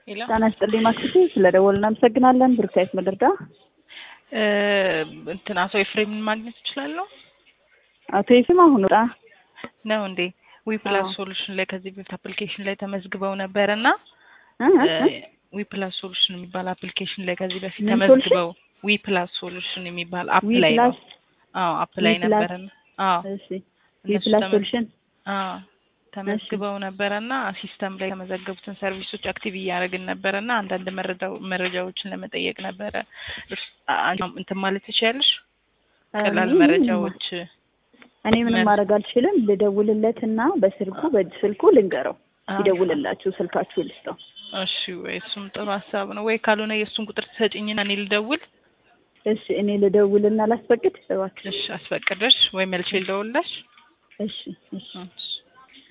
ሄሎ ጤና ይስጥልኝ ማክሲቲ ስለደወልን እናመሰግናለን። ብሩክታይት መደርጋ እንትን አቶ ኤፍሬምን ማግኘት እችላለሁ አቶ ይፍም አሁን ወጣ ነው እንዴ? ዊፕላስ አዎ። ሶሉሽን ላይ ከዚህ በፊት አፕሊኬሽን ላይ ተመዝግበው ነበረ እና እ እ እ? ዊፕላስ ሶሉሽን የሚባል አፕሊኬሽን ላይ ከዚህ በፊት ምን ተመዝግበው ዊፕላስ ሶሉሽን የሚባል አፕ ላይ ነው። ዊፕላስ አዎ አፕ ላይ ዊፕላስ- ነበረና አዎ እሺ እነሱ ዊፕላስ ተመዝ- ሶሉሽን አዎ ተመዝግበው ነበረና ሲስተም ላይ የተመዘገቡትን ሰርቪሶች አክቲቭ እያደረግን ነበረና አንዳንድ መረጃው- መረጃዎችን ለመጠየቅ ነበረ። እርስ- አንቺ እንትን ማለት ትችያለሽ? ቀላል እኔ መረጃዎች እኔ ምንም መ- ማድረግ አልችልም። ልደውልለትና በስልኩ በእጅ ስልኩ ልንገረው አዎ። ይደውልላችሁ ስልካችሁ ልስጠው። እሺ ወይ እሱም ጥሩ ሀሳብ ነው። ወይ ካልሆነ የእሱን ቁጥር ትሰጭኝና እኔ ልደውል። እሺ እኔ ልደውልና ላስፈቅድ እባክሽ። እሺ አስፈቅደሽ ወይ መልቼ ልደውልልሽ። እሺ እሺ እሺ